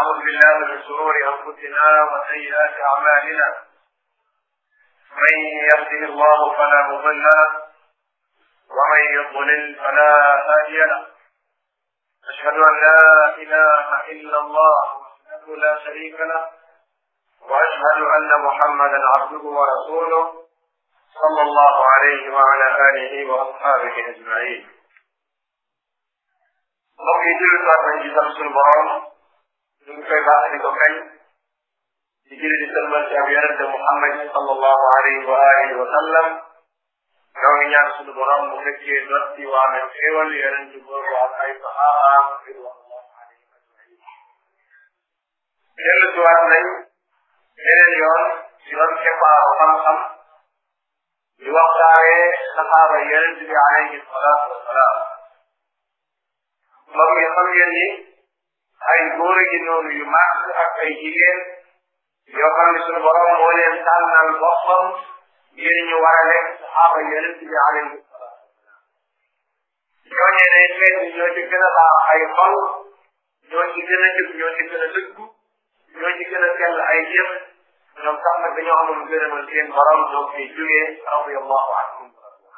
ونعوذ بالله من شرور انفسنا وسيئات اعمالنا من يهده الله فلا مضل له ومن يضلل فلا هادي له اشهد ان لا اله الا الله وحده لا شريك له واشهد ان محمدا عبده ورسوله صلى الله عليه وعلى اله واصحابه اجمعين mbokk yi jullit waat nañ ci sant suñu borom ñu ngi koy baax di ko kañ di julli di sëlmal ci ab yonente Muhammad sallallahu alayhi wa alihi wa sallam ñoo ngi ñaan suñu borom mu fekkee dotti waame xéwal yonente boobu ak ay sahabaam ridwanullahi alayhim ajmain dellu si waat nañ beneen yoon ci ron keppaaru xam-xam di waxtaane sahaaba yonente bi alayhi salaatu wasalaam mbokk yi xam ngeen ni ay góor gi noonu yu màgg ak ay jigéen yoo xam ne suñu borom moo leen tànnal boppam ngir ñu war a nekk saxaaba yonent bi alayhi salaam ñooñee ne xeet bi ñoo ci gën a baax ay xol ñoo ci gën a jub ñoo ci gën a dëggu ñoo ci gën a sell ay jëf ñoom sax nag dañoo amoon gërëmal seen borom ñoo fi jógee radiallahu anhum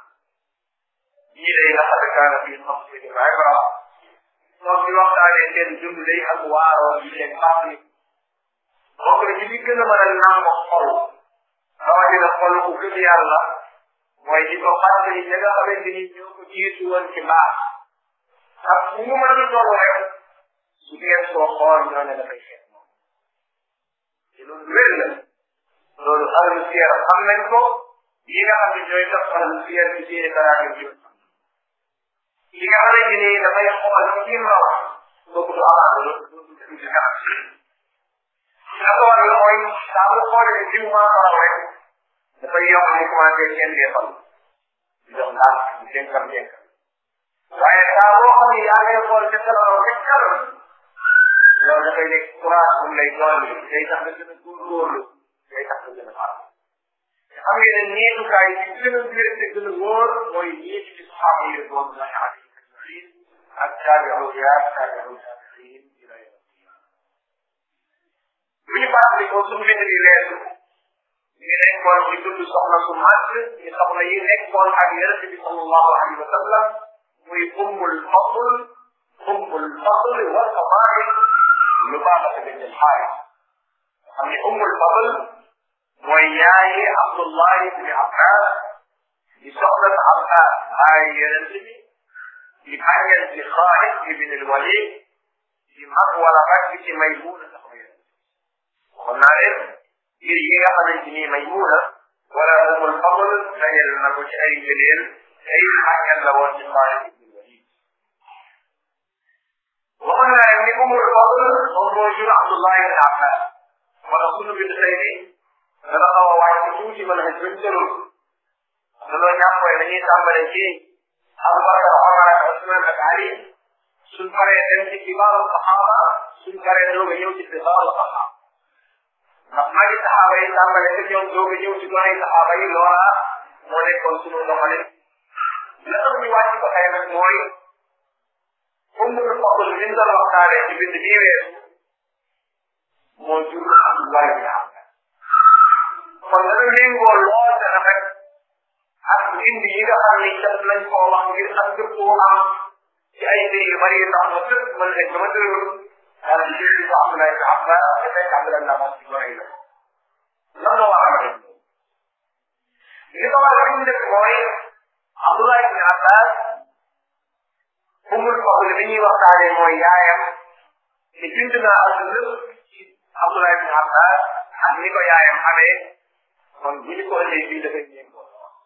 ñii day laqad kaana fi qasasihim ibra moom di waxtaanee seen dund day ak waaroo yi leen fàttali bokk na ci li gën a mën a nàmm xol rawatina xol ku gëm yàlla mooy di ko fàttali ña nga xamante ni ñoo ko jiitu woon ci baax ak fu mu mën a toll rek su ngeen koo xool ñoo ne dafay xeet moom te loolu wér la loolu ahlu siyar xam nañ ko yi nga xam ne ñooy tax ahlu siyar ci seeni karaage bi li nga xamante ni dafay xool ci raw kooku du amaat lu du ci kanam la ko war mooy saa mu xoolee jiw maa ko raw rek dafay yokk ñu commencé seen deefal di dox ndànk di dénkam dénkam waaye saa boo xam ne yaa ngay xool ca sa raw ca kanam loolu dafay nekk courage bu lay dolli day tax nga gën a góorgóorlu day tax nga gën a baax xam ngeen ne niitukaay yi gën a wér te gën a wóor mooy niitu ci saxaaba yi doon lañ alayhi ajmain ak taabi'u yaa taabi'u taabi'in ila yawm bu ñu fàttali ko suñu bind yi leesu ñu nekkoon ci dund soxna su màgg ñu soxna yi nekkoon ak yonente bi sallallahu alayhi wa sallam muy ummul fadl ummul fadl wal fadail lu baax a bint al xaaris xam ne ummul fadl mooy yaayi Abdullah ibni Abbas di soxna Abbas ay yonent bi di bàyyal ci Xaalid ibn al-Walid di mag wala mag bi ci Maymuna soxna yonent waxoon naa leen ngir yi nga xamante ni Maymuna wala Umul Fadl dajal na ko ci ay ngëneel ay bàyyal la woon ci Xaalid ibn al-Walid waxoon naa leen ni Umul Fadl moom moo jur Abdullah ibn Abbas wala sunu bind tey bi dana xaw a wàcc tuuti mën a xëj bañ tërul danoo ñàppoy dañuy tàmbale ci Abubakar Omar ak Usman ak Ali suñ paree dem ci kibaaru saxaaba suñ paree doog a ñëw ci sibaaru saxaaba ndax maa ngi saxaaba yi tàmbale te ñoom doog a ñëw ci doonay saxaaba yi loola moo nekkoon sunu doxalin la tax ñu wàcc ko tey nag mooy ummul fadl li ñu doon waxtaanee ci bind bii weesu moo jur Abdullah bin Abbas kon dana méngoo lool te rafet ak indi yi nga xam ni def nañ koo wax ngir ak dëppoo am ci ay mbir yu bari ndax ma tëb mën nañ dama tëral daal di jël ko Abdoulaye ibn Abbas te fekk Abdoulaye ibn Abbas ci gone la lan la war a def li ko war a fi mu def mooy Abdoulaye ibn Abbas umul fadl bi ñuy waxtaanee mooy yaayam te bind naa ak lépp ci Abdoulaye ibn Abbas ak ni ko yaayam xamee kon bu ñu ko indee fii dafay ñeen ko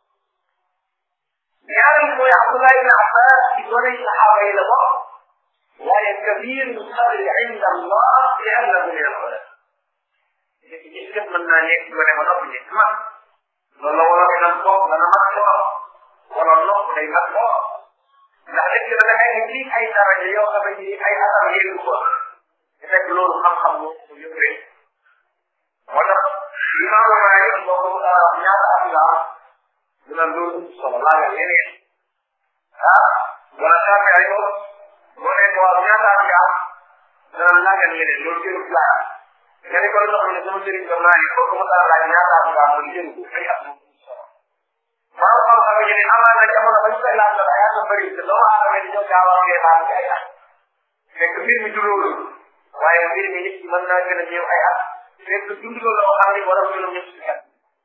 ñaareel mooy Abdullah ibn Abbas ci doone saxaaba yi la bokk waaye kabir qadri inda Allah li annahu min al ulama nekk gis képp mën naa nekk gone ba noppi nekk mag loolu la wala dana bokk dana mag lool wala nopp day mag lool ndax nekk na da ngay ci ay daraja yoo xamante ni ay atam yéegu ko te fekk loolu xam-xam moo ko yëppee moo tax imaamu Maalik moo ko ñaata at la dina loolu solo laa nga yeneen ah wala Shaafi ay ko boo nee ko waaw ñaata at nga am dana naa nga ne loolu jëru laa nga ne ko la xam ne sama sëriñ ko naa ne ko ko dara laaj ñaata am nga mu jëru ko ay at moom borom xam-xam yi ne amaan na jamono bañ koy laaj la yaa nga bëri te doomu aadama yi dañoo gaaw a ngee laaj ci ay at fekk mbir mi du loolu waaye mbir mi nit ki mën naa gën a ñëw ay at fekk dund loolu loo xam ne war a mën a ñëw si kat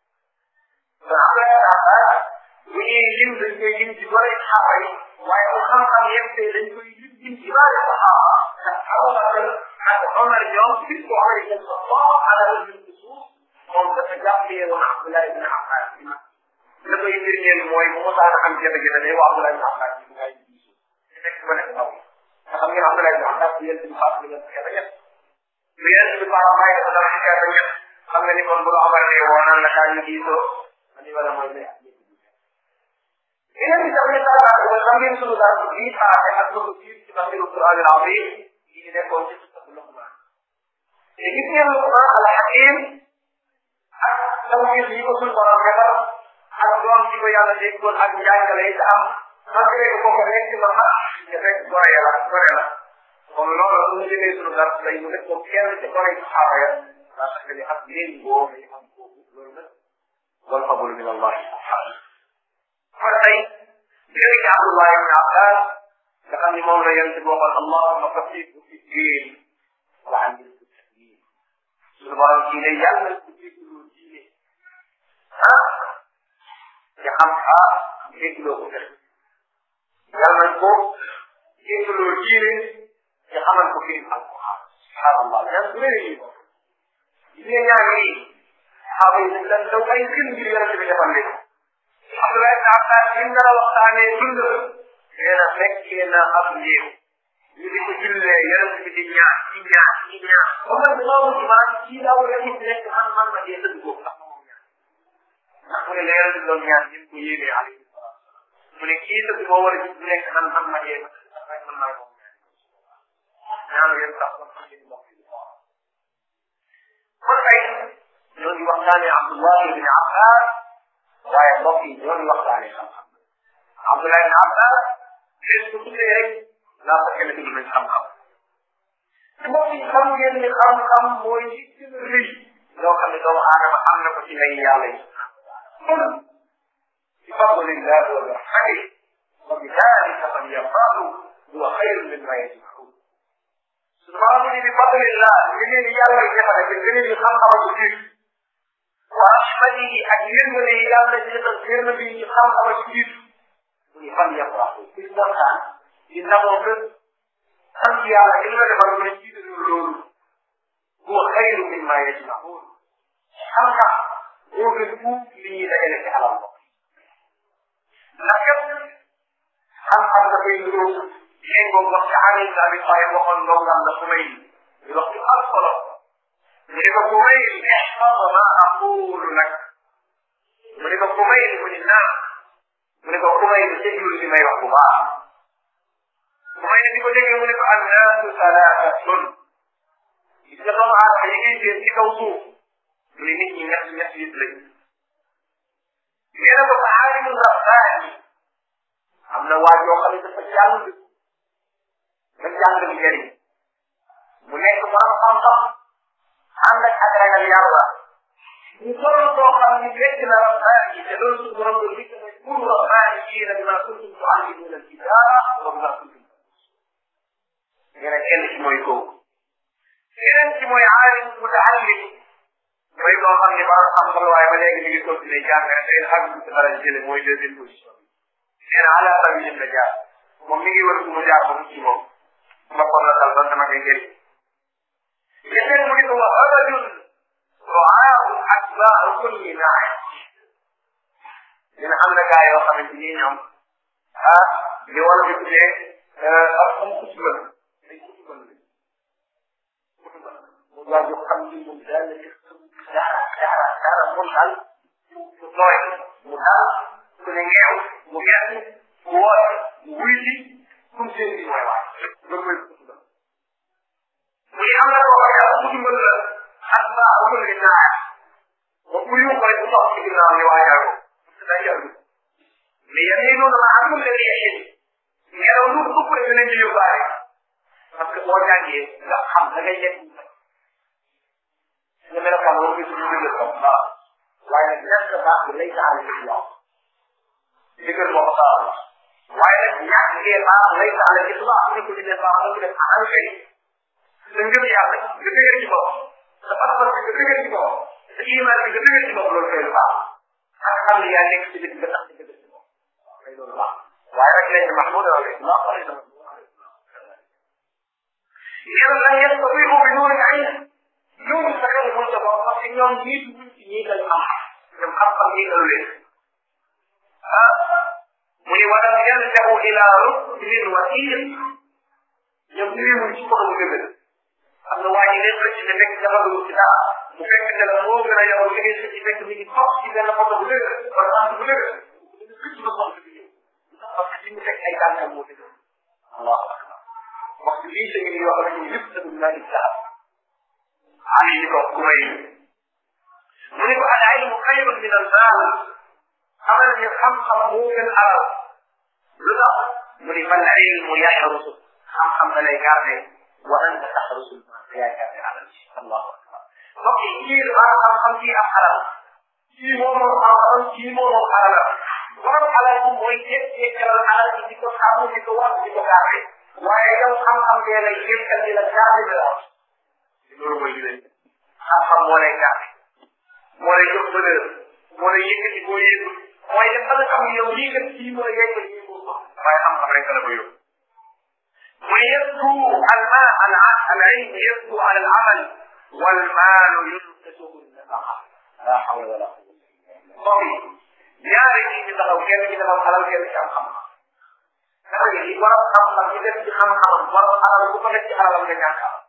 kon am na yaakaar bu ñuy lim dañ koy lim ci bëri saxaaba yi waaye bu xam-xam yëpp tey dañ koy lim lim ci bëri saxaaba ndax Abubakar ak Omar ñoom bis ko Omar ibn Khattab ala wajhi suuf moom dafa jàppee woon Abdullah ibn Abbas la koy firndeel mooy bu mosaan a am jafe-jafe day wax Abdullah ibn Abbas ci ngay diisu ci nekk ba nekk ndaw nga xam ngeen Abdullah ibn Abbas bi yéen ci faat bi ngeen xeex ñett bu yéen ci faat may ko dara ci xeex ñett xam nga ni kon bu la Omar ne woo naan la kaa ñu diisoo ani wala mooy ne yeneen bi tamit dara ko xam ngeen sunu dara bi paase ak sunu biir ci tafsiru Qur'an al-azim yi ñu nekkoon ci sunu Luqman te gis ngeen Luqman al-Hakim ak tawhid yi ko sunu borom defal ak doom ci ko yàlla déggoon ak njàngale yi am malgré que kooku nekk na ma te fekk gore la gore la kon loolu su ñu jëlee sunu dara tey mu def ko kenn ci gore saxaaba ya parce que ni ak leen boo may am kooku loolu nag wal fadlu min Allah subhanahu kon tey jële ci Abdullah ibn Abbas nga xam ni moom la yonent bi waxoon allahumma faqihu fi diin wa allimhu tawil suñu borom kii ne yàlla ku déggloo diine ah ci xam ah déggloo ko def yàlla nañ ko déggloo diine ci xamal ko fi mu alquran subhanallah ñaan bu rëy yi ko diine ñaan yi xaaba yi dañ leen daw ay gën ngir yonent bi defal leen Abdoulaye ibn Abbas lim na la waxtaanee dund nee na fekkee na ab néew ñu di ko jullee yonent bi di ñaan di ñaan di ñaan ba man loolu ci man kii daa war a gis nekk man man ma dee dëgg boobu ndax moom ñaan ndax mu ne la yonent bi doon ñaan ni ko yéegee alayhi salaam mu ne kii dëgg moo war a gis nekk man man ma dee ma dëgg man maa moom ñaan yéen sax man xam ngeen mbokk yi kon tey ñoo ngi waxtaanee Abdullah ibn Abbas waaye mbokk yi ñoo ngi waxtaanee xam-xam Abdullah ibn Abbas bés bu tuddee rek laa ko kenn tudd nañ xam-xam mbokk yi xam ngeen ni xam-xam mooy li gën a rëy loo xam ne doomu aadama am na ko ci lay yàlla yi kon bi fadlillah wa rahmati wa bi dalika falyafrahu huwa xayru mimma yajmaun suñu borom ni bi fadlillah li leen yàlla yi defale te gën a xam-xam ak jiir wa rahmatihi ak yërmande yi yàlla di defal yërmande yi xam-xam ak jiir mu ni fan yafrahu bis waxtaan di ndamoo que sant yàlla li la defal mu ne jiital loolu huwa xayru mimma yajmaun xam-xam moo gën fuuf li ñuy dajale ci alal mbokk ndax kat xam-xam dafay nuroo léegoo wax ci Ali ibn Abi Talib waxoon ndongam la Xumayl di wax ci am solo mu ne ko Xumayl ihfaz ma aqulu lak mu ne ko Xumayl mu ne naam mu ne ko Xumayl déglul li may wax bu baax Xumayl di ko déglu mu ne ko annaasu salaatatun gis nga doomu aadama yi ngay seen ci kaw suuf mu ne nit ñi ñett ñett yëpp lañ nee na ko fa aalimu rabbaani am na waa joo xam ne dafa jàng nga jàng bi jëriñ mu nekk borom xam-xam ànd ak ak ragal yàlla ñu toll koo xam ne fekk na rabbaani yi te loolu su borom doon dikk mooy pour rabbaani yi nag maa kuntum tuallimuna alkitaaba wa maa kuntum nee na kenn ci mooy kooku keneen ci mooy aalim mutaallim mooy koo xam ne borom xam-xam la waaye ba léegi mi ngi continuer jàng rek day xam ci dara jële mooy deuxième position nee na ala sabilin la jaar moom mi ngi wër fu mu jaar ba mu ci moom boppam la dal doon dama koy jëriñ yeneen mu ne ko wa abadun roaahu atbaa kulli naay dina am na gaa yoo xamante ni ñoom ah li wala bi tuddee ak moom kutuba la day kutuba la kutuba la mu waa jo xam ni moom daal dara dara dara mu dal mu tooy mu dal ku ne ngeew mu gert mu woote mu wuy si kum seen bi mooy waay loolu mooy kutuba mu ne am na koo xam ne ak kutuba la ak baa amul li naay ba ku yu koy bu topp ci ginnaaw ni waajal ko parce que day yàgg mais yéen ñi noonu ma amul leen yéen ngelaw lu ëpp rek dinañ ci yóbbaale parce que boo jàngee nga xam da ngay nekk nga melokaan woo gis ñu dëgër ko waaw waaye nag ñàkk baax bi lay taal ci yow dëgër moo ko baax waaye nag ñàkk ngee baax lay taal ci baax ni ko dina baax mu def anal kay sa ngëm yàlla nga dëgër ci bopp sa pas-pas bi nga dëgër ci bopp sa iman bi nga dëgër ci bopp loolu kay lu baax ak xam ne yaa nekk ci dëgg nga tax ci dëgër ci bopp kay loolu baax waaye rek léegi Mahmoud wala Allah wala sama yàlla lan yàlla ko ko bi noonu ay ñoom sa xel mu sa bopp parce que ñoom ñii dugg ci ñii lañ am ñoom xam-xam ñii lañ leen ah mu ne walam yaljahu ila ruknin wasil ñoom ñu mu ci ko mu gëgë am na waa ji leen xëcc ne fekk dafa dugg ci dara mu fekk ne la moo gën a yow li ngay xëcc fekk mi ngi toog ci benn photo bu dëgg wala sant bu dëgg xëcc ba xool bi parce que li mu fekk ay tànkam moo dëgg allahu akbar waxtu bii sa ngi yoo xam ne yëpp sa dugg naa di sax ali ni ko ku may mu ne ko al ilmu xayrun min al maal xamal ne xam-xam moo gën alal lu tax mu ne fal ilmu yaxrusu xam-xam da lay garde wa anta taxrusu l maal yaa garde alal ci allahu akbar mbokk yi kii dafa xam-xam kii am alal kii moo moom xam-xam kii moo moom alal borom alal moom mooy jékki-jékkal alal ji di ko sàmm di ko wax di ko garde waaye yow xam-xam bee lay jékkal di la garde de la loolu mooy li leen xam-xam moo lay garde moo lay jox valeur moo lay yëkkati boo yëgul mooy dem ba nga xam ne yow lii kat kii moo yeggal lii moo ko waaye xam-xam rek la ko yóbbu mu yabdu al ma al al ilm yabdu ala al amal wal maalu yunqisuhu nafaqa la hawla wala quwwata illa billah ñaari ñi ñu taxaw kenn ki dafa xalal kenn ci am xam-xam dafa ni borom xam-xam ci def ci xam-xamam borom alal bu ko def ci alalam nga ñàkk am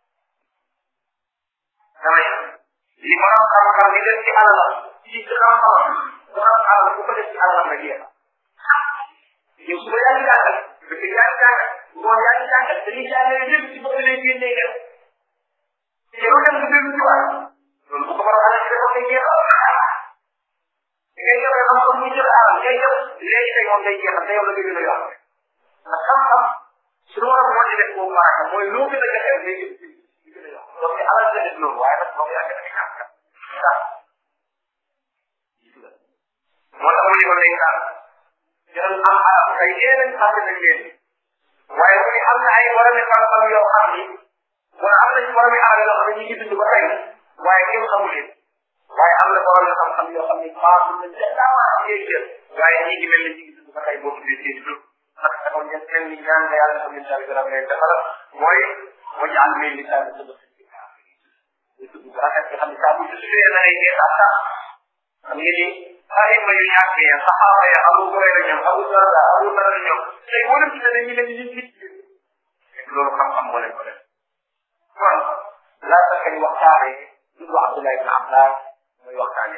damay li borom xam-xam di def ci alalam ci ci xam-xamam borom alal bu ko def ci alalam nga jeex yow suba yaa ngi jàngal bëgg yaa ngi jàngal ngoon yaa ngi jàngal dañuy jàngale lépp ci bopp lay génnee def te lu dem nga déglu ci waat loolu bu ko borom alal ci def ngay jeexal ngay joxe xam-xam muy joxe alal ngay jox léegi tey moom day jeexal te yow la gën a yokk ndax xam-xam suñu war a moo ci def boobu baraka mooy loo gën a joxe rek day gën di gën a yokk donc alal la def loolu waaye nag moom yaa ngi def ñàkk sax moo tax mu ne ko day sax jël am alal kay yéen a xam nañ leen waaye mu ne am na ay borom xam-xam yoo xam ni wala am na ci borom alal yoo xam ne ñu ngi dund ba tey waaye kenn xamu leen waaye am na borom xam-xam yoo xam ne baaxul nañ ca daawa ngay jël waaye ñi ngi mel ni ñu ngi dund ba tey boo tuddee seen dund ndax dafa ngeen mel ni ñaan nga yàlla xam incha allah leen defal mooy mu jaal mel ni saa dëgg dëgg bu rafet nga xam ne saa bu tuddee na ngay ngeen sax sax xam ngeen ni xale ma yu ñàkk ya saxaaba ya abu hurayra ñoom abu darda abu darda ñoom tey boo leen tuddee dañuy mel ni ñu nit loolu xam-xam moo leen ko def kon laa tax ni waxtaanee tudd Abdullah ibn Abbas mooy waxtaane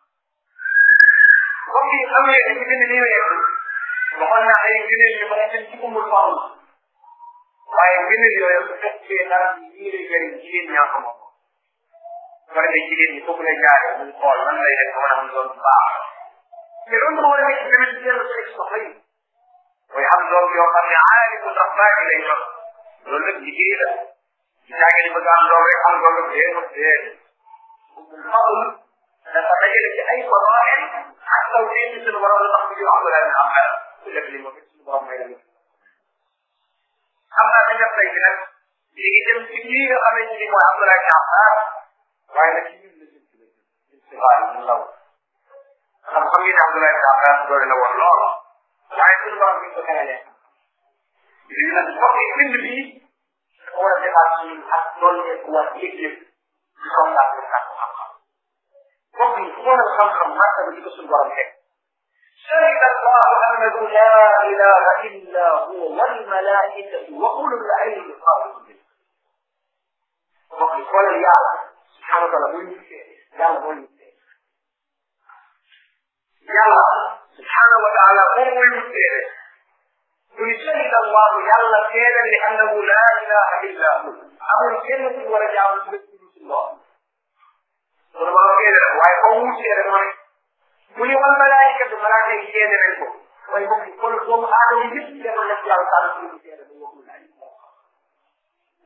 comme ni xam ngeen dañu bind nii weesu waxoon naa ay ngëneel yu mën a dem ci umul fadl waaye ngëneel yooyu su fekkee dara yii lay jëriñ jigéen ñaa ko moom bu defee jigéen ñi foofu lay jaare muy xool lan lay def mën a am doon bu baax te loolu moo war a nekk tamit dellu sa soxla yi mooy am doom yoo xam ne aalimu rabbaani lay doon loolu nag liggéey la ci jaage di bëgg am doom rek am doom rek dee dee fadl dafa dajale ci ay fadail ak taw dee ci suñu borom la tax ñu wax la am xel ku def li moom suñu borom may la ñu xam naa dañ def tey bi nag léegi dem ci lii nga xamante ni mooy Abdoulaye Diakhar waaye nag ci ñun la jëm ci la jëm ci waaye ñu law xam xam ngeen Abdoulaye Diakhar doole la woon lool waaye suñu borom bi ko xelalee léegi nag mbokk yi bind bi dafa war a defaat suñu ak doon nekk war yëg-yëg ci kontaan bi ak xam-xam mbokk yi fu mën a xam-xam màkk ba di ko suñu borom teg شهد الله انه لا اله الا هو والملائكه واولو العلم قائما به وقال قال يا سبحانه وتعالى مو يا مو يا سبحانه وتعالى هو يمسك قل شهد الله يلا خيرا لانه لا اله الا هو ابو الجنه ورجع الله وربما كده ويقوم شيئا mu ne wal malaayikatu malaaka yi seede nañ ko mooy bokk kon doomu aadama yëpp yàlla def yàlla taal suñu seede bu waxul laaj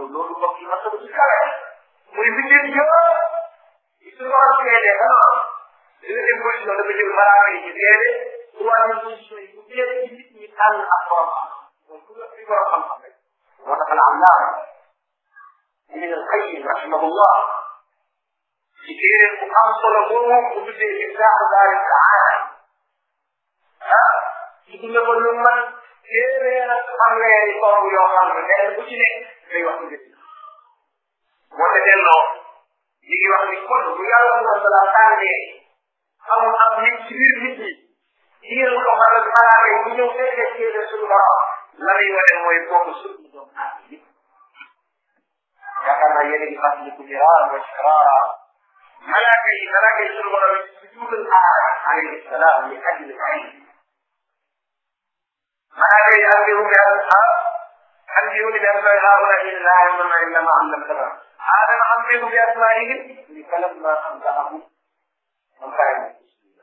loolu loolu mbokk yi masala ci kawe muy bindee yëpp suñu borom seede dana dina dem position dafa jël baraama yi ci seede troisième position yi bu seede ci nit ñi tànn ak borom xam mooy ku nga fi borom xam-xam rek moo tax la allaama ibn al-qayyim rahimahullah ci téere bu am solo boobu bu tuddee iftaaxu daari saada ah ci dina ko lu man téeméer ak fanweeri tomb yoo xam ne benn bu ci nekk day wax ngir moo te delloo ñu ngi wax ni kon bu yàlla mu sala tànnee amul am nit ci biir nit ñi diiral ko xam ne malaaka yi bu ñëw fekkee téere suñu borom la muy wane mooy boobu suñu doom ak bi yaakaar naa yéen a ngi fàttaliku miraar wa ikraara malaaka yi malaaka yi suñu borom yi sujuudal aadama alayhi salaam li ajli ilm malaaka yi anbihum bi أنبئوني بأسماء هؤلاء إن لا يعلمون إلا ما علمتنا آدم أنبئهم بأسمائهم فلما أنبأهم من كان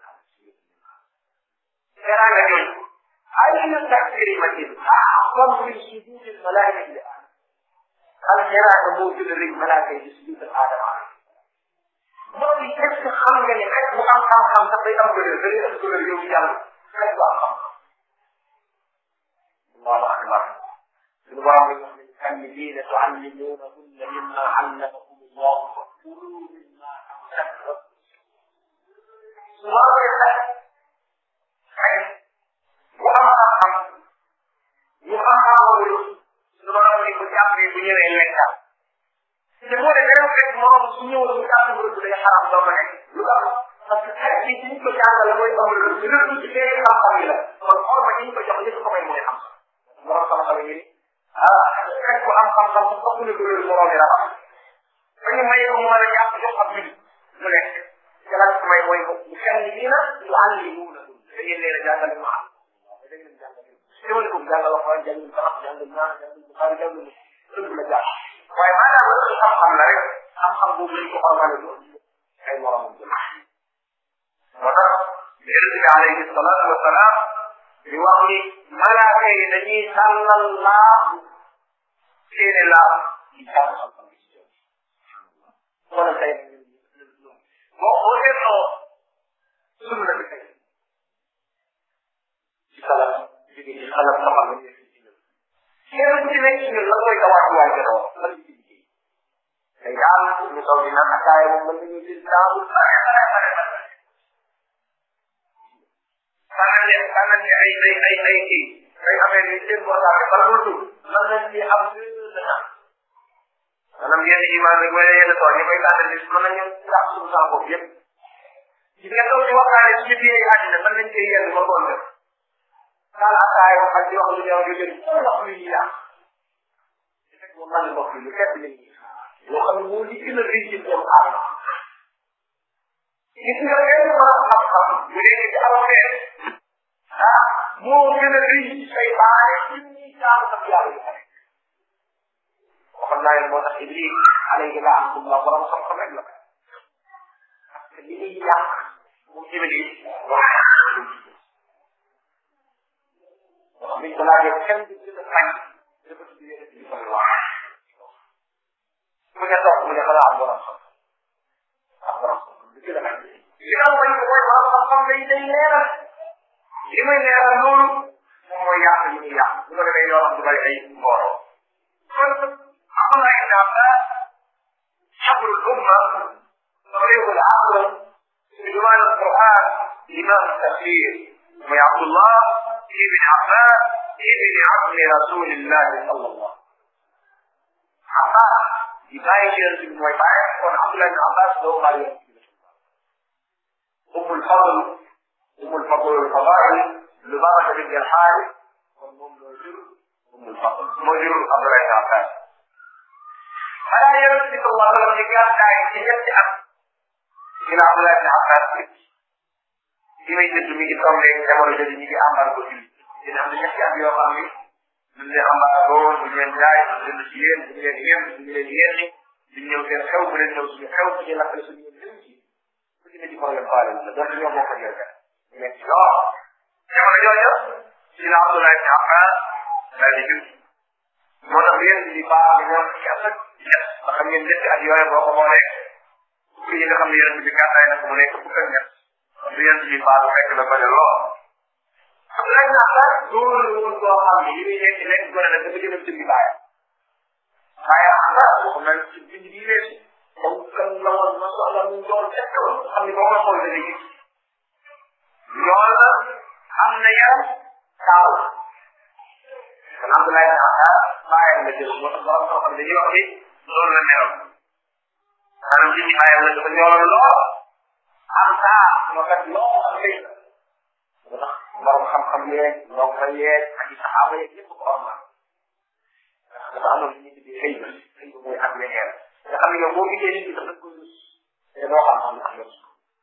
كان يقول أين التكريمة أعظم من سجود الملائكة لآدم هل يرى نموت للملائكة سجود آدم عليه mooy est ce que xam nga ne rek bu am xam-xam sax day am gënal day am gënal yow yàlla rek bu am xam-xam allahu akbar suñu borom bi wax ne alladina tuallimunahunna mimma allamakum allah fakulu mimma amsaktum su borom bi nag ay bu am xam-xam ñu am xawalu suñu borom bi bu jàppee bu ñëwee lekkal te moo de beneen fekk morom su ñëwoon bu jàng bu day xaram doo ko nekk lu tax parce que xel bi ñu ko jàngale mooy amul lu ñu rëdd ci feegi xam-xam yi la kon xorma ñu ko jox li ko may mooy xam borom xam-xam yi ah fekk bu am xam-xam mu ëpp na dugal morom yi la am ba ñu may ko mu mën a jàpp jox ab jullit mu nekk jalaat ko may mooy ko bu kenn ni na yu àll yi mu na da ngeen leen a jàngal ma am da ngeen jàngal teewal ko jàngal wax waaye jàngal sax jàngal naa jàngal buxaari jàngal lépp la jàpp waaye maanaam loolu xam-xam la rek xam-xam boobu lañ ko xormale doon ay moromam jëm moo tax yonent bi alayhi salaatu wa salaam di wax ni malaaka yi dañuy sàllal laaf seeni laaf ci jàng xam-xam bi ci jëm wala tey boo boo seetloo sunna bi tey ci salaf jóge ci salaf xamal la ñu kenn ku ci nekk ci ñun lan mooy tawaat waay jot wax lan ci liggéey tey daal ñu toog di naan ataaya moom mën nañu jël daawul bare bare bare bare tànnal leen tànnal leen ay ay ay ay kii ay affaire yi seen portable bala mu dugg lan lañ ci am deux heures de temps maanaam yenn iman rek wala yenn tool ñu koy tànnal bis mën nañu tax suñu saa bopp yëpp ci nga toog di waxtaane suñu biir àddina mën nañ cee yenn ba ngoon def kaal ataaya wax ak di wax lu ñëw jóge foo wax lu ñuy yàq fekk moom man mbokk yi lu fekk lañ yoo xam ne moo li gën a rëy ci doomu aadama gis nga yenn mën a xam-xam bu nekk ci alxeer ah moo gën a rëy ci say baare junni jaamu ak yàlla yu xare waxoon naa leen moo tax Iblis alayhi laanatullah borom xam-xam rek la parce que li muy yàq moom Iblis wax wax biñ ko laajee kenn du gën a fañ dafa tudd yéen bi koy wax mu ne toog mu ne xanaa am borom xam am borom xam du gën a fañ li am bañ ko mooy borom xam-xam day day leeral li muy leeral loolu moom mooy yàq li muy yàq bu ko defee yoo xam du bari ay mbooloo kon Abdullah ibn Abbas xabru l-umma طريق العقل في جمال القرآن إمام التفسير وعبد الله ابن عباس ابن عم رسول الله صلى الله عباس يبايع يرسل من ويبايع وعبد الله بن عباس له غالي أم الفضل أم الفضل والفضائل لبابة بنت الحارث والأم موجود أم الفضل موجود عبد الله بن عباس فلا يرسل الله عليه وسلم كان داعي يبتعد إلى عبد الله بن عباس li may dëdd mi ngi tombé jamono jooju ñu ngi embargo bi dina am ñetti at yoo xam ni duñ leen embargo duñ leen jaay duñ leen ci yéen duñ leen yéen duñ leen yéen duñ ñëw seen xew bu leen ñëw suñu xew suñu lakkale suñu yéen dem ci ku ci ne ci problème faale la donc ñoo bokk ak yow kat ñu nekk ci lool jamono jooju ci la Abdoulaye ibn Abbas daal di jub moo tax yéen di baax di ñoom ci at ak ñett nga xam ngeen ñetti at yooyu boo ko boolee fukki yi nga xam ne yonent bi gàttaay na ko mu nekk fukk ak ñett du yonent bi baax fekk na bëri lool xam nga nag sax loolu la woon koo xam ne yi muy nekk nekk gone nag dafa jëlam ci baayam waaye xam nga wax na ci bind bi weesu comme kan la woon ma soxla mu doon fekk xam ne boo ko xool da gis loolu am na yaram kaaw kon Abdoulaye Daouda bàyyam la jël moo tax borom koo xam dañuy wax ni loolu la meloon maanaam ci bàyyam la dafa ñooloon lool am saa moo kat loo am lay la moo tax borom xam-xam yeeg ndongo yeeg ak i saxaaba yeeg yëpp ko am ndax dafa amoon li ñuy tuddee xëy na xëy na mooy ak leneen nga xam ne yow boo gisee nit ñi dafa ko rus te doo xam xam ndax yow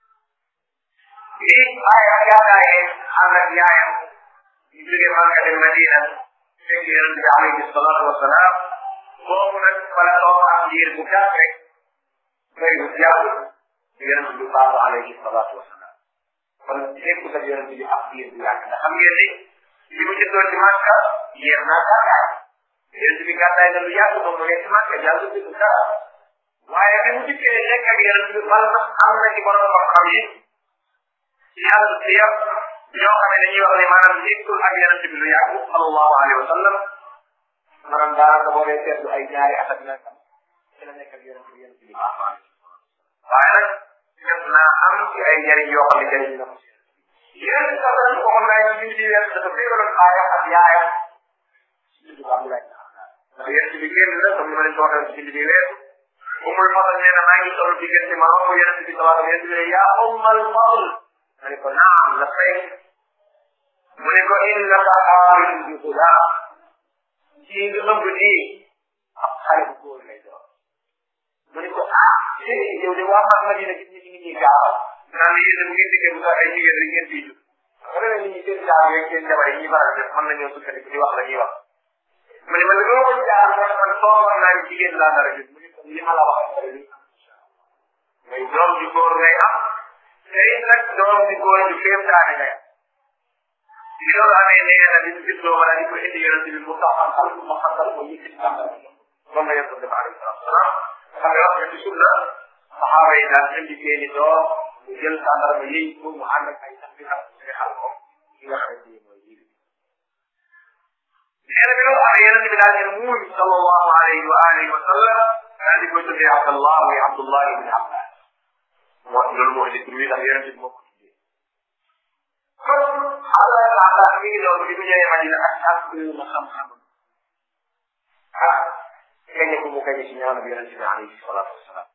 lii bàyyi ak yaakaaree ànd ak yaayam ñu jógee Makka dem Madina fekk yonent bi alayhi salaatu wasalaam boobu nag wala toog am diir bu gàtt rek doy bu yàgg yonent bi baaxu alayhi salaatu wasalaam kon képp sa yonent bi ab diir bu yàgg ndax xam ngeen ni li mu jëndoon ci Makka yéex naa gàddaay yonent bi gàddaay na lu yàgg moom mu nekk ci Makka yàgg bi du dara waaye bi mu dikkee nekk ak yonent bi bal na am na ci borom xam-xam yi ci yàlla si yëpp ñoo xam ne dañuy wax ne maanaam nekkul ak yonent bi lu yàgg sallallahu alayhi wa sallam maanaam daanaka boo dee seetlu ay ñaari at ak nangam ci la nekk ak yonent bi yonent bi waaye nag def naa am ci ay njëriñ yoo xam ne njëriñ na ko yonent bi sax dañ ko xam naa ci biir weer dafa féeraloon aaya ak yaayam ci tudd Abdoulaye ndax yonent bi génn na comme ni ma leen ko waxee ci biir weer umul fadl nee na maa ngi toll diggante ma romb yonent bi sallallahu alayhi wa sallam yonent bi yaa ummal fadl ma ne ko naam la fay mu ne ko innaka xaarin bi gulaam ci nga ëmb nii ab xale bu góor lay doon mu ne ko ah yow de waa mag Madina gis ñi ngi ñuy gaawal naan la yéen bu ngeen dikkee bu ay jigéen rek ngeen fiy jug xam nga nit ñi seen jaar yeeg seen jabar yi ñuy faral def mën nañoo sukkandiku di wax la ñuy wax mu ne man dama ko jaar moo tax man toogoon naa ni jigéen laa nar a jug mu ne ko li ma la wax ngay doom ju góor ngay am tey nag doom di góor ju kéem daane ngay bi loolu amee nee na bi mu juddoo wala di ko indi yonente bi mu taxam xal mu xatal ko yëkkati tàmbal moom la yonente bi alayhi salatu wasalaam xam nga wax nga ci sunna saxaaba yi daan indi seeni doom mu jël tàndar ba yëy ko mu ànd ak ay sax bi xam nga xal ko ki nga xamante ni mooy yëg nee na bi loolu amee yonente bi daal di muuñ sallallahu alayhi wa alihi wa sallam daal di koy tuddee Abdallah muy Abdullah ibn Abbas moo loolu moo indi tur wi ndax yonente bi moo ko tuddee kon Abdoulaye Abbas mi ngi doon bi mu ñëwee Madina ak ak na xam-xam ah kañ ko mu kañ ci ñaanu bi yonente bi alayhi salatu wasalaam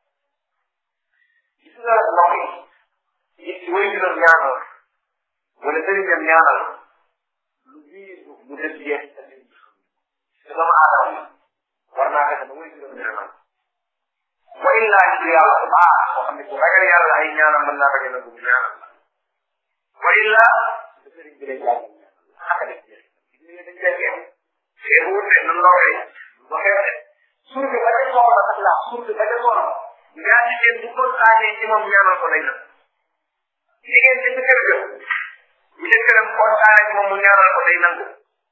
gis nga mbokk yi gis ci way juróom ñaanal wala sëriñam ñaanal lu biir bu def jeex te sëriñ bi xam te dama aadama war naa fexe ba way juróom ñaanal wa illaa ci yàlla bu baax moo xam ne ku ragal yàlla ay ñaanam mën naa bañ a nangu mu ñaanal la wa illaa da sëriñ bi lay jàngal xaka def jeex gis nga dañ koy xeex xeex wut de nu ndawee ba xeex de suur bi ba ca soxla sax la suur bi ba ca soxla ngaa jigéen bu kontaanee ci moom ñaanal ko lay na jigéen ci sa kër ga bu jëkkëram kontaanee ci moom mu ñaanal ko day nangu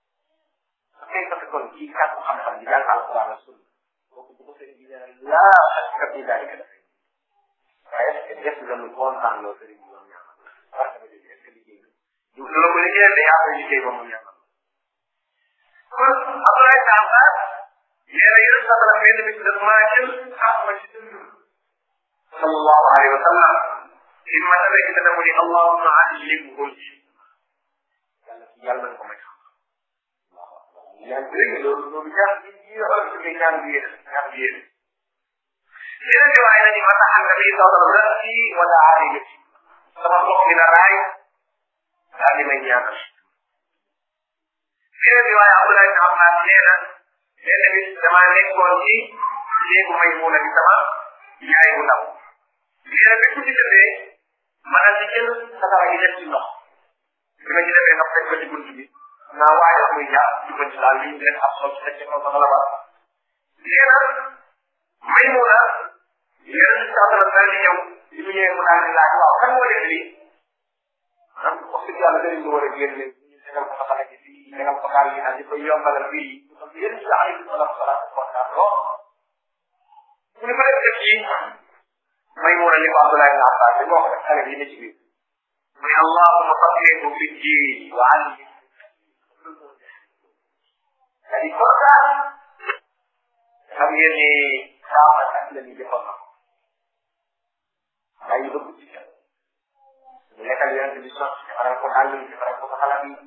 tey parce que kon kii kàttu xam-xam di jàng alquran la sunna kooku bu ko sëriñ bi ñaanal laa ak bi daal di def waaye est ce que def nga lu kontaan loo sëriñ bi moom ñaanal parce que est ce que liggéey du la ko liggéeyal day yaa koy liggéey ba mu ñaanal kon Abdoulaye Samba nee na yéen sax la benn bis daf maa jël xaar ma ci dënd sallallahu alayhi wa sallam li ma demee ci dana mu ni allahumma allimhu yàlla yàlla na ko may xam ñaan bi rek loolu loolu ñaan bi ñi xool ci ñaan bi yéen ñaan bi yéen yeneen di waaye nañu mataxan nga bii sawdal rasi wala aali sama bopp dina raay daal di may ñaanal yeneen di waaye Abdoulaye ibn Abbas nee na benn bis damaa nekkoon ci néegu may muuna bi sama yaay bu ndaw nee na bépp ci defee ma daal di jël satara yi def ci ndox bi ma ci defee ndox teg ko ci bunt bi naa waaye muy jàpp ci bëj daal li ñu leen ab sol ci teg ci kaw sama la ba nee na may muuna yeneen ci satara daal di ñëw bi mu ñëwee mu daal di laaj waaw kan moo def lii maanaam wax dëgg yàlla dañu ko war a génne ñu tegal ko xale gi fii tegal ko xale yi daal di koy yombalal fii yéen si alayhi salaatu salaam kontaan lool mu ne ko def def yi may mun a ni ko Abdoulaye ibn Abbas dañ wax rek xale bi ne ci biir mu ne allahuma faqihhu fi diin wa allim c'est-à-dire kontaan xam ngeen ni saaba ak la ñu jëfal na ay bëgg ci xel mu nekkal yonent bi sax defaral ko dàll yi defaral ko xalaat yi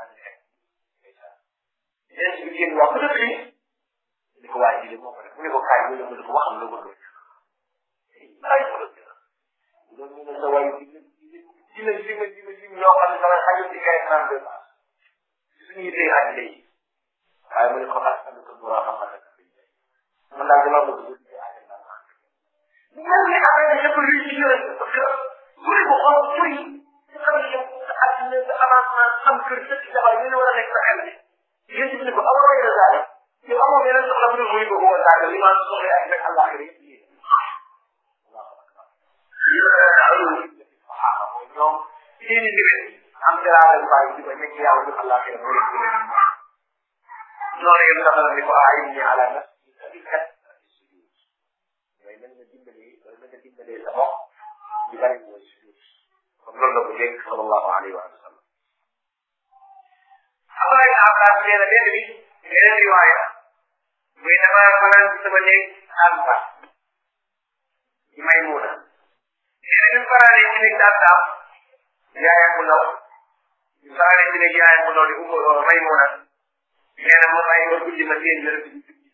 yéen si génn wax dëgg yi ni ko waay ji moo ko def mu ne ko kaay mu ne mu ne ko waxam la ko doon ay ko doon doon ñu ne sa waay dina dina dina dina dina ñoo xam ne sama xajul ci kay naan de suñu yitee àddina yi waaye mu ne ko xas am ko bu baax a baax man daal dama bëgg bu dee àddina ñoom ñi amee ne ñëpp luy ci yore parce que bu ne ko xool tur yi nga xam ne yow sa àddina sa avancement am kër sa ci jabar ñu ne war a nekk sa xel yéen ci ne ko amoo ay résultat yow amoo yeneen soxla bu dul muy ko woo daal li maa soxla ay rek allah yëpp yéen ñoom seeni mbir am dara yu bàyyi di ko nekk yàlla ñu allah xëy na leen gën noonu yëpp dafa ni ko ay ni ala na mooy mën nga dimbali mooy mën nga dimbalee sa bopp di bari mooy sujud comme loolu la ko dégg sallallahu alayhi wa sallam Abdoulaye ibn Abbas nee na benn bi beneen riwaaya muy dama fanaan ci sama néeg Abba ci Maymuna nee na ñu fanaanee ci néeg Abba yaayam bu ndaw ñu fanaanee ci néeg yaayam bu ndaw di Umu Maymuna nee na moom ay ba guddi ma seen yërëm di julli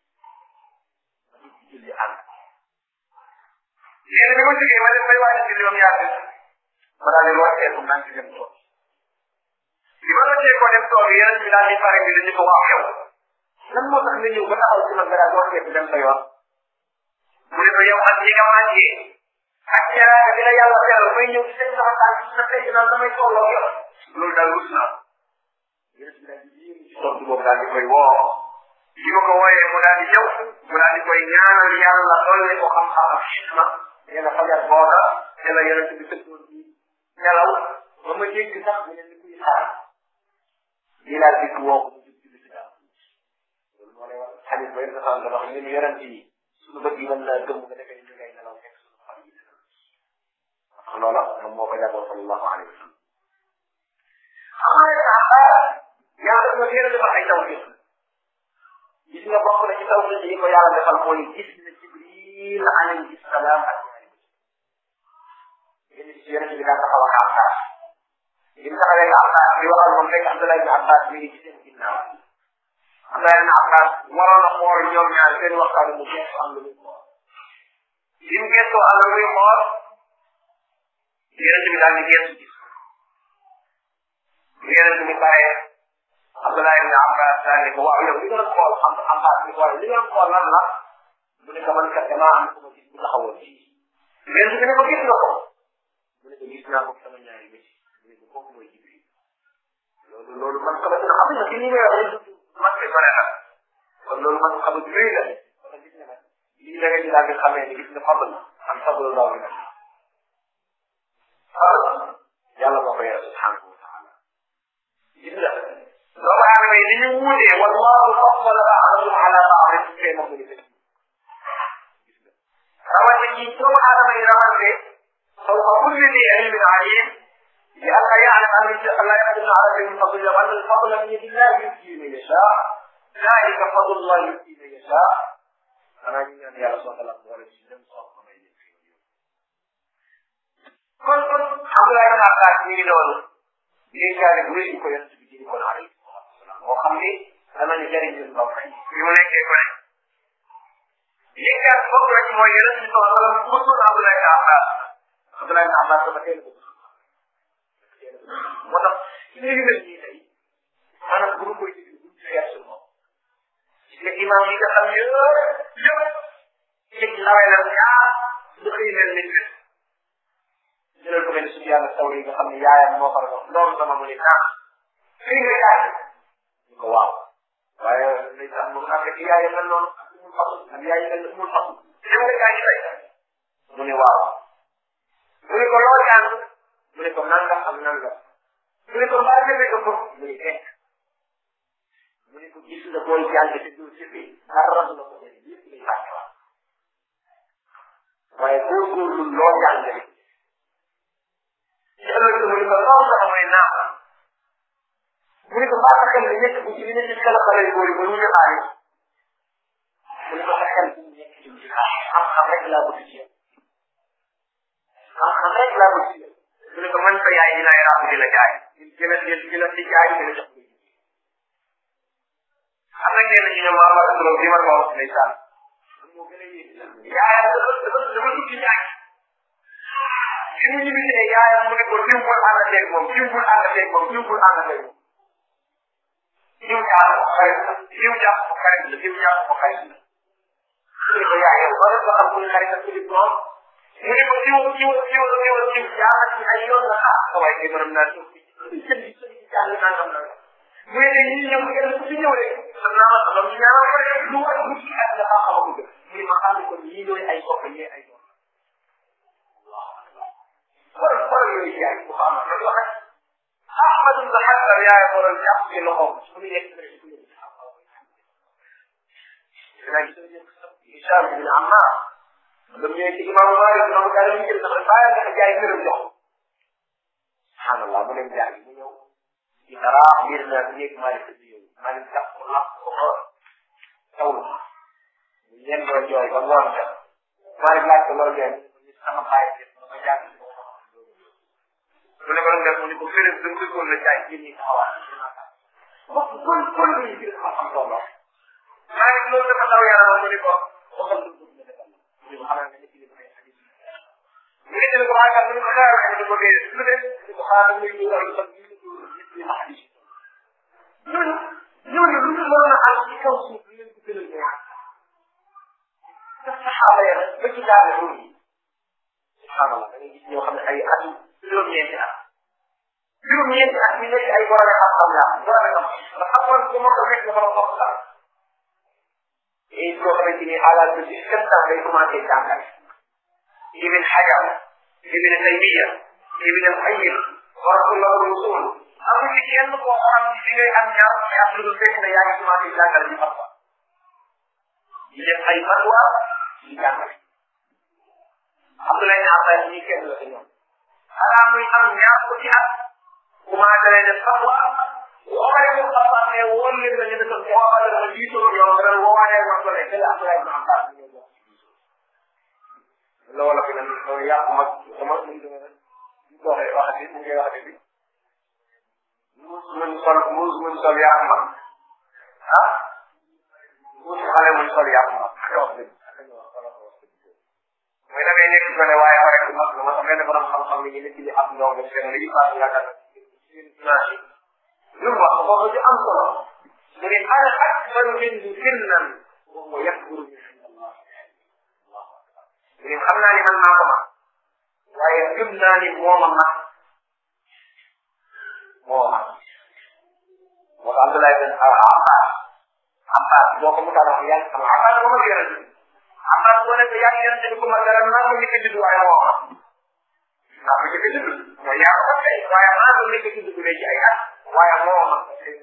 julli ànd nee na bi ma jógee ma dem bay waaj julli ba mu yàgg ma daal di rocceeku naan ci dem toog bi ma rocceekoo dem toog yeneen bi daal di pare bi dañu ko wax yow lan moo tax nga ñëw ba taxaw ci man nga daal rocceeku dem sa yoon mu ne ko yow ak ñi nga màggee ak jaraaka bi la yàlla teral may ñëw ci seen sama tànk ci sa tey naan damay tolloo yow loolu daal rus naa yeneen bi daal di yéen ci tontu boobu daal di koy woo bi ma ko wooyee mu daal di ñëw mu daal di koy ñaanal yàlla dolli ko xam-xam ak xisma nee na fajar booga te la yonent bi tëddoon ci nelaw ba ma dégg sax mu ne ni kuy xaar lii laa dikk woo ko mu jub julli si daal loolu moo lay wax xadis ba yonent xam wax ñun yonent yi suñu bët yi mën naa gëm nga defee ñu ngay nelaw fekk suñu xol yi ndax loola moom moo ko jàngoon sallallahu alayhi wa sallam xam nga yàlla dafa gën a defal ay tawfiq gis nga bokk na ci tawfiq yi ko yàlla defal mooy gis na jibril alayhi salaam ak yéen ci yonent bi daan taxaw ak Abbas bi mu taxawee ak Abbas di waxal moom fekk Abdoulaye ibn Abbas mi ngi ci seen ginnaaw Abdoulaye ibn Abbas waroon a xool ñoom ñaar seen waxtaan mu gestu am lu muy xool bi mu gestoo am lu muy xool yonent bi daal di gestu gis bu yonent bi paree Abdoulaye ibn Abbas daal di ko waaw yow li nga doon xool am Abbas ni ko waaye li nga doon xool lan la mu ne ko man kat damaa am ku ma gis bu taxawoon fii yonent bi ne ko gis nga ko mu ne ko gis naa ko sama ñaari bët mu ne ko kooku mooy Jibril loolu loolu man xamante ne xam nga ci li may wax rek man de bare na kon loolu man xam nga rëy la kon gis nga nag lii da nga ci daal di xamee ni gis nga fadl am fadl laaw bi nag fadl yàlla moo ko yore subhanahu wa taala gis nga doomu aadama yi ni ñu wuutee wallahu faddala ba'dahum ala ba'd fee na muy gis nga rawante ñi doomu aadama yi rawante فوق كل ذي علم عليم لئلا يعلم ان الله يقدر على شيء من فضله وان الفضل من يد الله يؤتي من يشاء ذلك فضل الله يؤتي من يشاء انا من يا رسول الله ولا جنم صوت ما kon kon Abdoulaye ibn Abbas mi ngi noonu lii jaare bu rëy ko yonent bi jëri kon alayhi salatu wasalam moo xam ni danañu jëriñ ñun ba fay bi mu nekkee ko ne lii kat bokk na ci mooy yonent bi sallallahu alayhi wasallam musul Abdoulaye ibn Abbas Abdoulaye ibn Abbas dafa teel ko moo tax ci léegi mel nii tey maanaam bu ñu koy déglu bu ñu xeer suñu moom gis nga imam yi nga xam yëpp yëpp yëpp nawee la ñaar du xëy mel ni ñu jëlal ko benn suñu yàlla taw yi nga xam ne yaayam moo ko wax loolu sama mu ne naa xëy nga yaay ñu ko waaw waaye ndeysaan moom ak ci yaayam mel noonu ak mul fasul ak yaay mel na mul fasul dem nga yaa ngi tey mu ne waaw mu ne ko loo jàng mu ne ko nangam ak nangam mu ne ko mbaa demee ko ko mu ne fekk mu ne ko gis nga booy jàng te doo jëfee dara du la ko jëriñ lépp lay fàttewaat waaye góorgóorlu loo jàng rek ci ëllëg mu ne ko loolu sax mooy naa mu ne ko mbaa sa xel bi nekk bu ci li ne ci xel xale yu góor yi ba ñu defaale mu ne ko sa xel bu nekk ci ci xam-xam rek laa bëgg ci yow xam-xam rek laa bëgg ci yow mu ne ko man sa yaay dinaay ràbb di la jaay di la di la di jaay di la jox xam nga nee nañu ne maa ma turam bi ma ko wax ndeysaan moo gën a yéeg yaayam dafa dafa dafa tukki jaay fi mu ñibbisee yaayam mu ne ko diw bul àndanteeg moom diw bul àndanteeg moom diw bul àndanteeg moom diw jaar ko xarit la diw jaar ko xarit la diw jaar ko xarit la mu ne ko yaay yow ba nga xam ku ne xarit la ku di moom mu ne ko diw diw diw diw diw jaar ci ay yoon la ah sa waay kay mënam naa tukki jënd jënd jàng nangam nangam mu ne ñi ñëw kenn ku ci ñëw rek xam naa ma xam ñu ñaanal ko rek lu war lu ci ak dafa xam ko mu ne ma xam ko ñii ñooy ay sopp ñee ay doom kon kon yooyu yaay bu xam na ko rek Ahmad ibn Hanbal yaay waral jàpp ci loxoom su mu yegg rek ku yegg dina gis ne Hisham bin Ammar lam ñëwee ci imam Malik na ko daal ñu jël dafa bàyyi nga jaay ngërëm jox subhanallah mu dem jaay mu ñëw ci dara mbir na néeg Malik di yow Malik jàpp ko làpp ko ko tawlu mu ñen doo jooy ba ngoon ja Malik laaj ko loolu leen sama bàyyi def ma jàng mu ne ko def mu ne ko féré da nga ko la jaay ci ni xawaan wax kon kon ni ci xam ko lo Malik loolu dafa daw yàlla mu ne ko waxal lu bëgg defal mu ne ko xanaa nga nekk li may hadis mu ne ko waaye mu ne ko xaar nga ko dee lu def mu ko xaar muy ñu war ko ni hadis ñooñu ñooñu lu ñu mën a am ci kaw suuf lu leen ko gënal neex te saxaaba ya ba ci daal ruum yi subhanallah da ngay gis ñoo xam ne ay atu juróom-ñeenti at juróom-ñeenti at ñu nekk ay borom xam-xam la borom xam nga xamoon ko moo ko nekk nga borom xam xam et koo xamante ni à l'âge de dix-sept ans day commencé jàngale ibn Hajar ibn Taymiya ibn al-Qayyim warahullah rusul amul ci kenn koo xam ne fi ngay am ñaar fukki at lu dul fekk ne yaa ngi commencé jàngale di fatwa di def ay fatwa di jàngale Abdoulaye Abbas ñi kenn la ci ñoom xanaa muy am ñaar ko ci at commencé lay def fatwa waxale ko xam ne woon leen la ñu def ko waxale la lii solo yow nga doon woowalee wax ko ne dala Abdoulaye Ibn Abbas ñu ñëw loolu fi nag loolu yàqu mag sama mu ngi dama ñu ko waxee waxati mu ngi waxati bi muus muñ sol muus muñ sol yàqu mag ah muus xale muñ sol yàqu mag wax dëgg mooy da ngay nekk ko ne waaye ma rek mag la ma xam ne borom xam-xam ni ñu nekk di am ndongo seen li pass yaakaar seen image lu mu wax foofu ci am solo mu ne ana akbaru minhu sinnan wa huwa yakburu min Allah mu ne xam naa ni man maa ko mag waaye gëm naa ni moo ma mag moo mag moo ko Abdoulaye bin Abbas Abbas boo ko mutaan wax yaa xam Abbas ko ma yonent Abbas boo nekk yaa ngi yonent bi ko ma dara naa ko njëkk a judd waaye moo ma naa ko njëkk a judd mooy yaa ko tey waaye maa ko njëkk a judd bu dee ci ay at waaye moo ma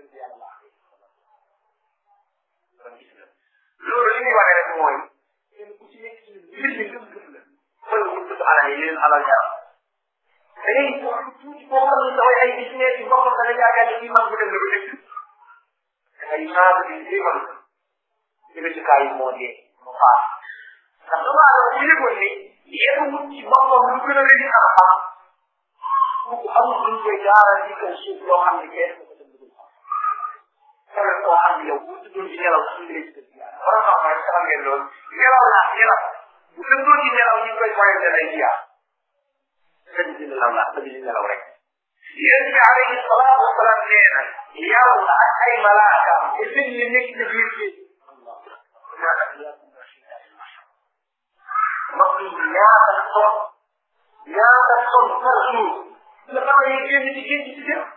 loolu li muy wane rek mooy kenn ku ci nekk ci mbir mi gëm gëm la wala mu tudd alal yi leen alal yaram da ngay tuuti boo xam ne saway ay business yu boppam da nga yaakaar ne kii mag bu dem la ko dëkk da ngay naatu di jéemal jóge ci kaay moo dee mu faat ndax dama la bu yëgoon ni yéen wut ci boppam lu gën a rëy di xam-xam bu amul luñ koy jaaral ci kaw suuf loo xam ne kenn ko ko dem dugul xam kon koo xam ne yow bu tuddoon ci nelaw suñu lay ci yàlla war nga xam xam ngeen loolu nelaw laa nelaw bu tëddoon ci nelaw ñu koy pointé lay jiyaa sëñ bi nelaw laa sëñ bi nelaw rek yéen bi alayhi salaatu wasalaam nee na yàlla ak ay malaaka te sëñ li nekk ci biir bi mbokk yi ñaata son ñaata son par jour la xam ne génn ci génn ci dem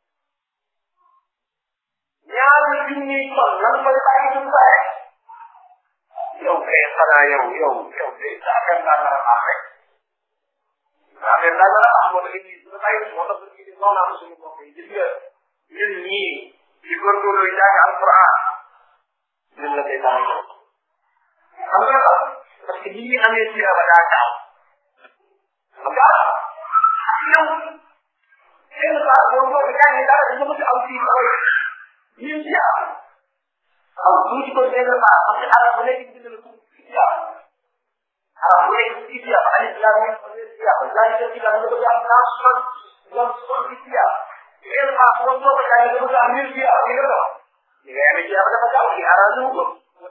ñaari junniy ton lan koy bàyyi ñu ko rek yow kay xanaa yow yow yow de affaire naa la baax rek affaire naa la am moo tax ñu ba bàyyi moo tax ñu ne noonu am suñu bopp yi gis nga ñun ñii di góorgóorlu jàng alquran ñun la koy tax xam nga la parce que ñi ngi amee ci ba daa taw xam nga yow kenn saa boo boo jàngee dara dafa bëgg aw fii xaw ñun ci am aw tuuti ko benn saa parce que arab bu nekk bind na ko ci am arab bu nekk ci ci am alif lam mim ci am zalika ci am dafa jàng naa son ñoom son ci am kenn saa boo boo ko jàngee dafa jàng mil ci am nga dox li nga yamee ci am dafa gaaw ci arab lu ko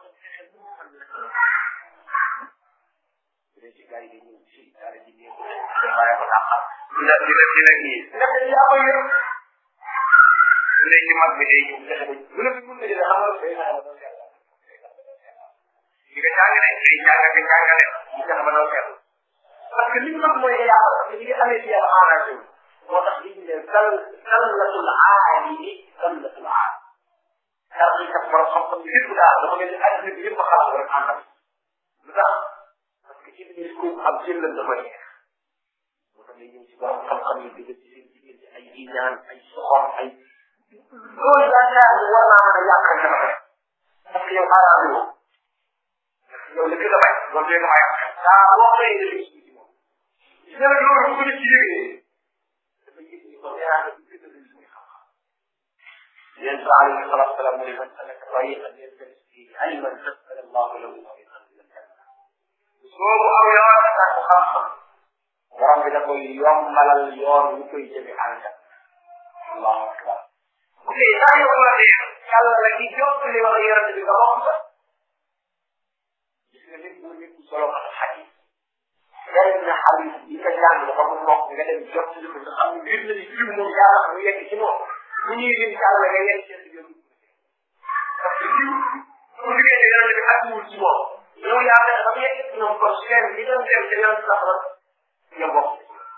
ci gars yi dañuy ci dara di ñëw waaye ko taxal dina dina dina kii ndax yaa ko yër su dee ci mag bi day ñëw fexe ba bu la fi mun na dina xamal day naa ba doon seetlu di nga jàngale day jàngale jàngale di fexe ba doon seetlu parce que li ñu mag mooy yàlla parce que li nga amee ci yàlla arrangé wu moo tax li ñu ne dal dallatul aalimi dallatul aalim dara ñu kat borom xam-xam lépp daal dafa mel ni àddina bi yëpp a xalaat rek àndal lu tax ci biir ko am jëllal dafa neex moo tax ngay ñëw ci borom xam-xam yi dëgg ci seen jigéen ci ay iñaan ay soxor ay loolu daa ñaar ni war naa mën a yàqal sama rek parce que yow arrangé woo yow li nga bay loolu dee nga may am daa boo xëy nga gis ci moom gis nga loolu bu ko nit ci yëgee dafa yëg ni ko ñaar bi gën a gën muy xam-xam yéen sa alayhi salatu salaam mu ne man salaka tariqan yaltamis fihi ilman fasala allahu lahu tariqan boobu aw yoon ak xam-xam borom bi da koy yombalal yoon wu koy jëme ànga allahu akbar ok saa yoo waxee yàlla la ki jot li wax yonente bi nga wax ko gis nga nit bu nit solo ak xadis benn xadis yi ka jàng dafa mu wax nga dem jot li ko nga xam ne mbir la ni jiw moom yàlla mu yegg ci moom bu ñuy lim yàlla nga yegg ci yoon parce que jiw bu liggéey ci yonente bi àgguwul ci moom yow yaa ngi xam ne ñoom kon seen bi doon dem te yoon sax la nga bokk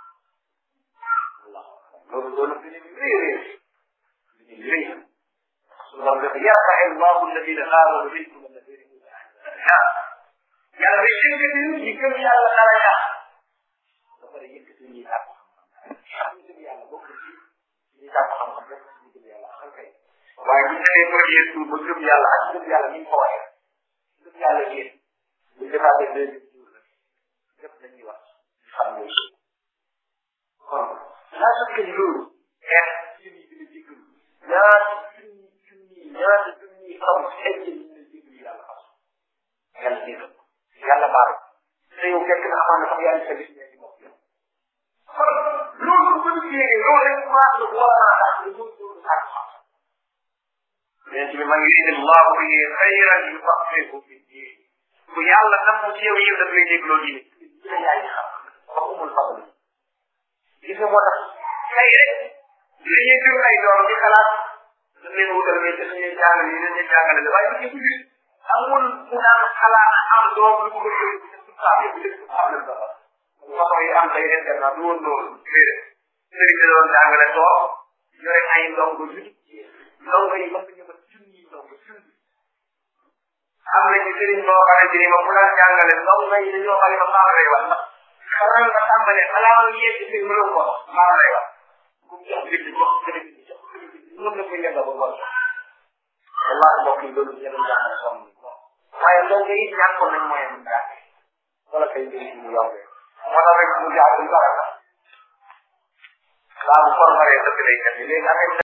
loolu loolu bi ñu rëy rëy bi ñu rëy suñu borom dafa yarfa allahu alladina amanu minkum alladina yàlla day yëkkati ñi gëm yàlla dara yaa ba pare yëkkati ñi tàpp xam ñi gëm yàlla bokk ci ñi tàpp xam-xam bokk ci ñi gëm yàlla xam kay waaye bu ñu defee premier tour ba gëm yàlla ak gëm yàlla ni ñu ko waxee gëm yàlla yéen bu ñu defaatee deuxième tour nag lépp dañuy wax xam nga kon laa sukk ni loolu xeex junni bi la jéggalu ñaata junni junni ñaata junni xam xeeñ ci ñu ne jéggalu yàlla fas yàlla jéggal yàlla baal te yow fekk na amaan na sax yàlla sa gis ñeenti bopp yow kon loolu bu ñu yéegee loolu rek maa la war a tax ñu loolu loolu sax xam yonent bi ma ngi indi allahu bihi xayran yufaqihu fi diin ku yàlla nam ci yow yow daf lay dégloo diine dina yaay xam ba umul fadl gis nga moo tax tey rek dañuy jur ay doom di xalaat dañ leen wutal mais dañ leen jàngale yi dañ leen jàngale waaye bu ñu gis amul mu daan xalaat am doom lu ko bëgg a def saa yëpp lépp am na dara façon yi am tey internat du woon loolu déedéet sëriñ da doon jàngale toog yore ay ndongo yu ndongo yi mën nañu ma junni ndongo junni am na ci sëriñ boo xamante ni ma bu daan jàngale ndongo yi dañoo xam ne ma maa lay wax ndax xanaa nga tàmbale xanaa nga yegg si mënoo ko maa lay wax ku jox bi jox sëriñ bi jox mën na ko yegg ba ngoon wallahi mbokk yi loolu ñu doon jàngale sonn waaye ndongo yi ñàkkoon nañ moyen bu jàng wala kay mbir mu yombee moo tax rek mu jaar du dara la daa bu formaree dëkk lay kat léegi